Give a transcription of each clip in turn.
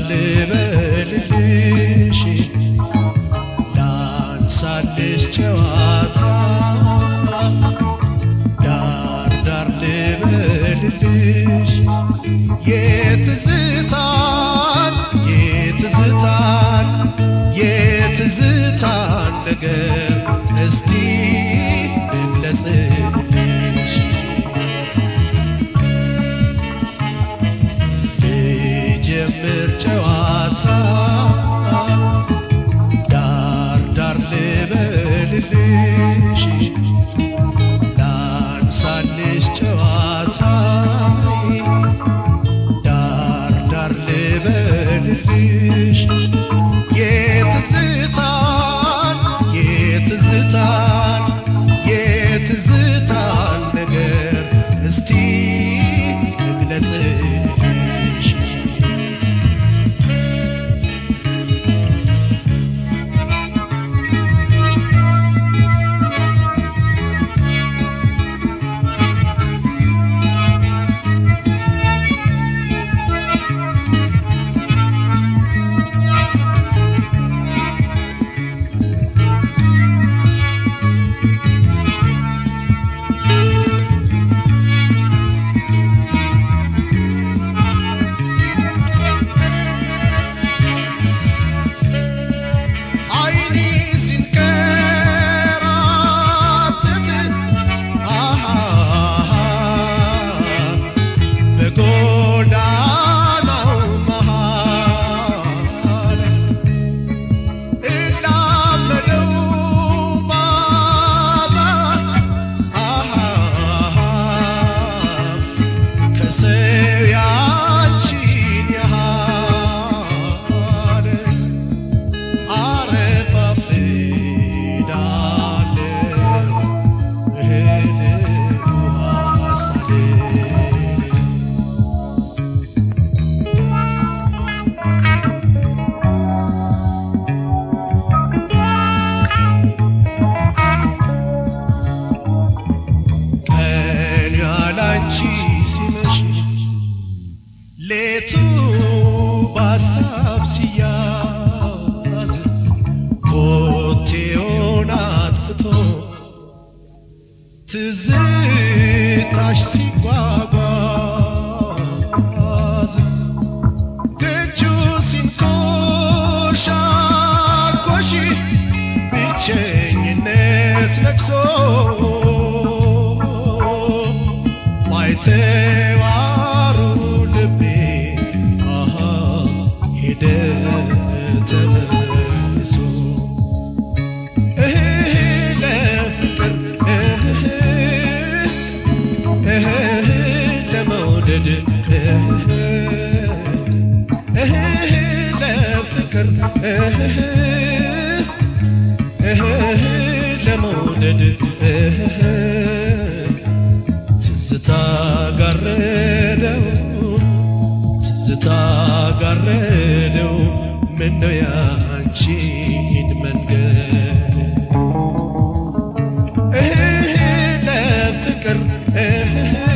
ልበልልሽ ላንሳልሽ ጨዋታ ዳር ዳር ልበልልሽ የትዝታን የትዝታን የትዝታን ነገር እስቲ ልግለጽልሽ ልጀምር ጨዋታ ዳር ዳር ልበልልሽ ላንሳልሽ ጨዋታ ዳር ዳር ልበልልሽ የትዝታን የትዝታን የትዝታን ነገር እስቲ ልግለጽልሽ አይኔ ሲንከራተት አሃ በጎዳናው መሃል እላመደው ባዛ አሃ ከሰው ያንቺን ያህል አረፋፍዳለሁ እህል ውሃ ሳልል ቀን ያላንቺ ሲመሽ ሌቱ በሀሳብ ሲያዝ ኮቴውን አጥፍቶ ትዝታሽ ሲጓጓዝ ደጁ ሲንኮሻኮሽ ብቸኝነት ለቅሶ ባይተዋሩ ልቤ አሃ ሄደ ተመልሶ እህ ለፍቅር እህ እህ ለመውደድ እህ እህ ለፍቅር እህ እህ ለመውደድ እህ ትዝታ ጋረደው ትዝታ ጋረደው ምነው ያንቺን መንገድ እህ ለፍቅር እህ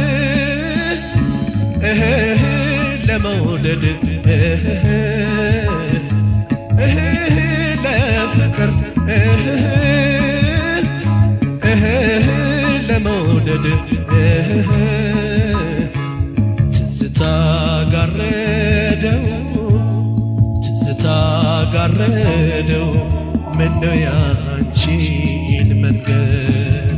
እህ ለመውደድ እህ እህ ለፍቅር እህ እህ ለመውደድ እህ ትዝታ ጋረደው ትዝታ ጋረደው ምነው ያንቺን መንገድ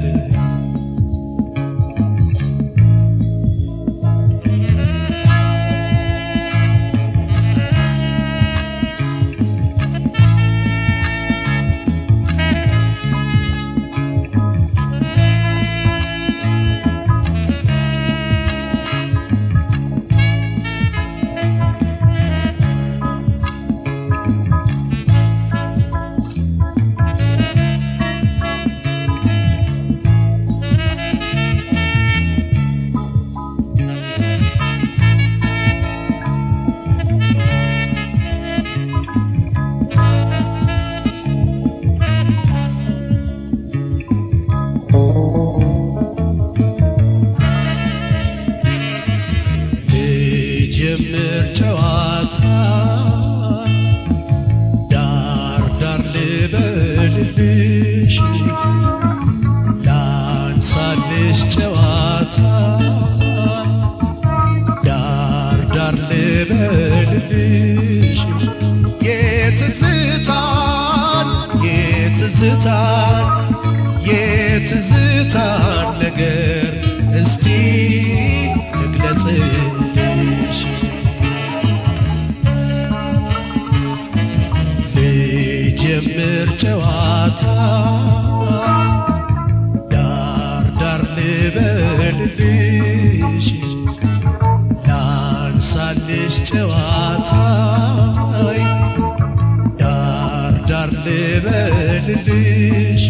ልጀምር ጨዋታ ዳር ዳር ልበልልሽ ላንሳልሽ ጨዋታይ ዳር ዳር ልበልልሽ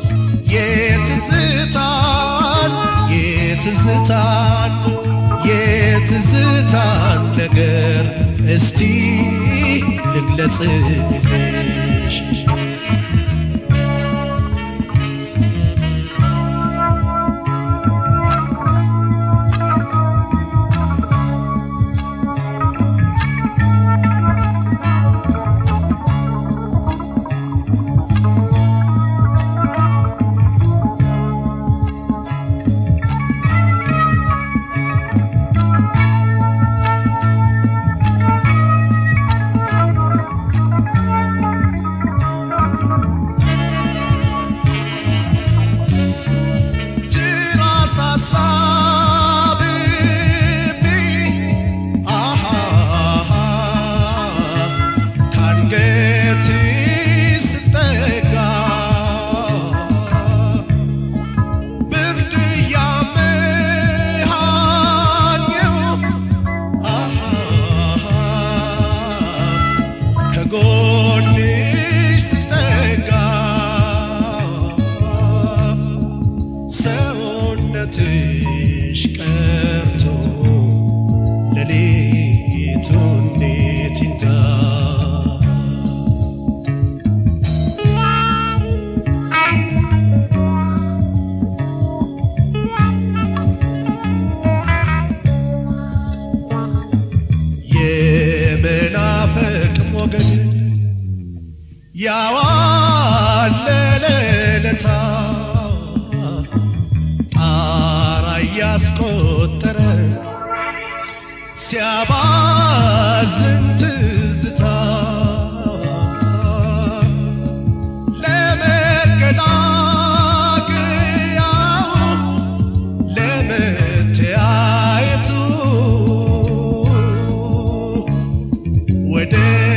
የትዝታን የትዝታን የትዝታን ነገር እስቲ ልግለጽልሽ ጅራት አሳብቤ አሃ ካንገቴ ስጠጋ ብርድ ያመሃኘው አሃ ከጎንሽ ስጠጋ ሰውነትሽ ቀርቶ ሌሊቱ እንዴት ይንጋ የመናፈቅ ሞገድ ያዋለለለታ ጣራ እያስቆጠረ ሲያባዝን ትዝታ ለመገላገያው ለመተያየቱ ወደ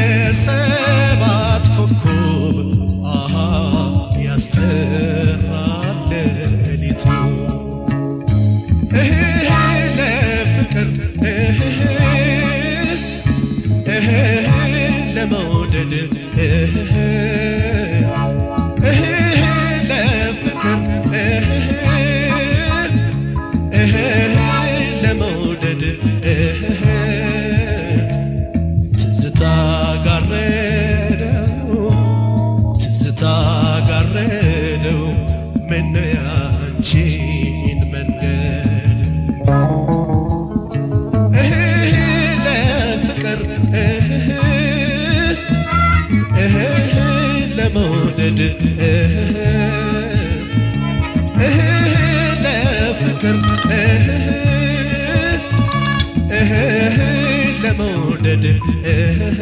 ሰባት ኮከብ አሃ ያስጠራል ሌሊቱ እህ ለፍቅር እህ እህ ለመውደድ እህ እህ ለፍቅር እህ እህ ለመውደድ እህ ትዝታ ጋረደው ትዝታ ጋረደው ምነው ያንቺን መንገድ እህ ለፍቅር እህ እህ ለመውደድ እህ እህ ለፍቅር እህ እህ ለመውደድ እህ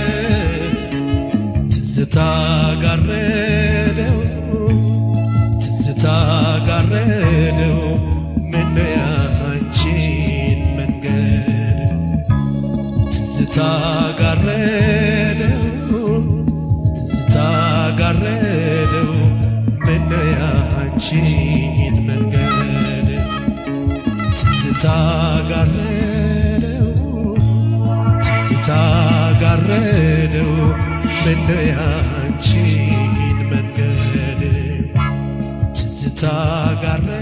ትዝታ ጋረደው ትዝታ ጋረደው ምነው ያንቺን መንገድ ትዝታ ጋረደው ትዝታ ጋረደው ምነው ያንቺን መንገድ ትዝታ ጋረደው ትዝታ ጋረደው ምነው ያንቺን መንገድ ትዝታ ጋረ